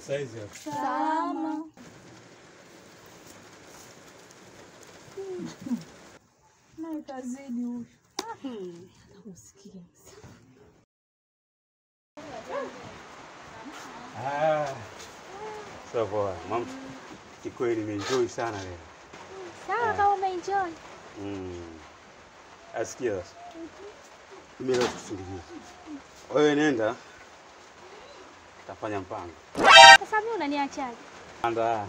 Saizi hapo. Salama. Naye kazidi huyu. Usikie. Ah. Sawa poa. Mama, kikweli nimeenjoy sana leo. Sawa kama umeenjoy. Mm. Asikia sasa. Mimi leo sikusindikiza. Wewe nenda. Tafanya mpango. Sasa mimi unaniachaje? Anda.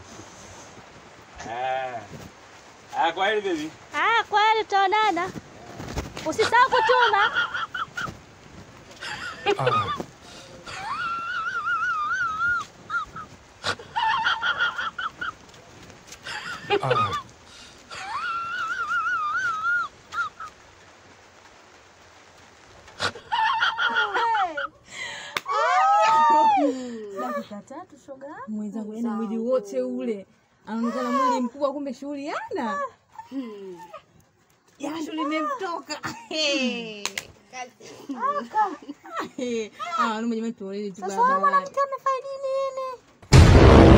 Ah. Ah, kwa hili baby. Ah, kweli tutaonana. Usisahau kutuma. dakika tatu shoga mwenzangu, yani mwili wote ule anaonekana mwili mkubwa, kumbe shughuli yana jasho limemtoka. Wanaume jamani, tuolele tu barabarani. amefaidi nini?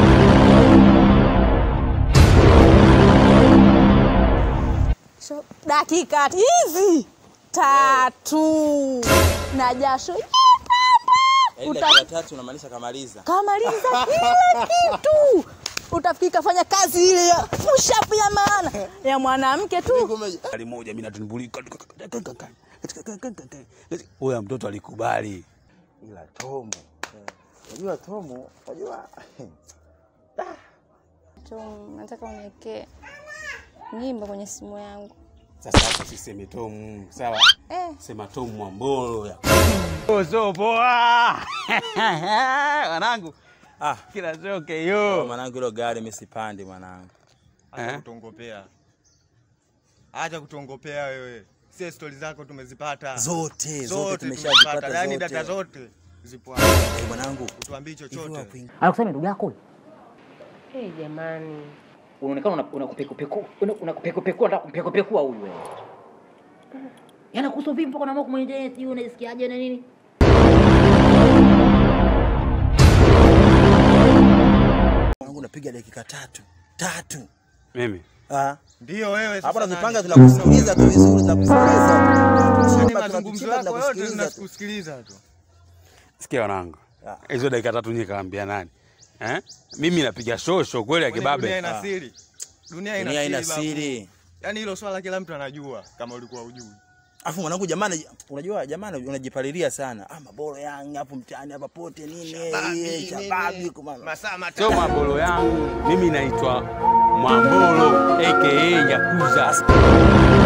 So, dakika hizi tatu na jasho Yaani dakika tatu unamaanisha kamaliza. kamaliza kila kitu, utafikiri kafanya kazi ile ya pushapu ya maana ya mwanamke tu. Gari moja mimi natumbulika. Huyo mtoto alikubali. Ila Tomu. Unajua Tomu, unajua Tom, nataka uniwekee nyimbo kwenye simu yangu. Sasa hapo siseme Tomu, sawa? Eh, Sema Tomu Mwambolo ya. Oh, so poa. Wanangu. ah, Kila zoke oh, yo. mwanangu hilo gari mimi sipandi mwanangu. Acha Eh? kutongopea, acha kutongopea wewe. Sie stori zako tumezipata Zote, zote zote, tumeshazipata tumezipata. Yani zote. data zote zipo hapa, Eh, mwanangu. utuambii hivyo chochote. hapo ing- anakusema ndugu yako huyu? Eh, jamani. unaonekana una- unakupekupeku- una- unakupekupekua unataka kumpekupekua huyu wewe yana kuhusu vipi mpaka unaamua kumwendea sijui unaisikiaje na nini Mwanangu napiga dakika tatu. Tatu. Mimi. Ah. Ndio wewe Hapo sasa nazipanga nani? tunakusikiliza tu vizuri za kusikiliza. Yani Tunakuchimba, mazungumzo tunakuchimba, yako yote tunakusikiliza tu. tunakusikiliza tu. Sikia wanangu. Ah. Hizo dakika tatu nyie kaambia nani? Eh? Mimi napiga shosho kweli ya Kwani Dunia kibabe. ina Ah. siri, dunia ina Dunia ina siri babu. siri. Yani hilo swala kila mtu anajua, kama ulikuwa ujui. Afu mwanangu jamani, unajua jamani unajipalilia sana. Ah, maboro yangu hapo mtaani hapa pote nini? eh, Shababi kumana. Masaa Sio matatu. Mwambolo yangu. Mimi naitwa Mwambolo aka Yakuza.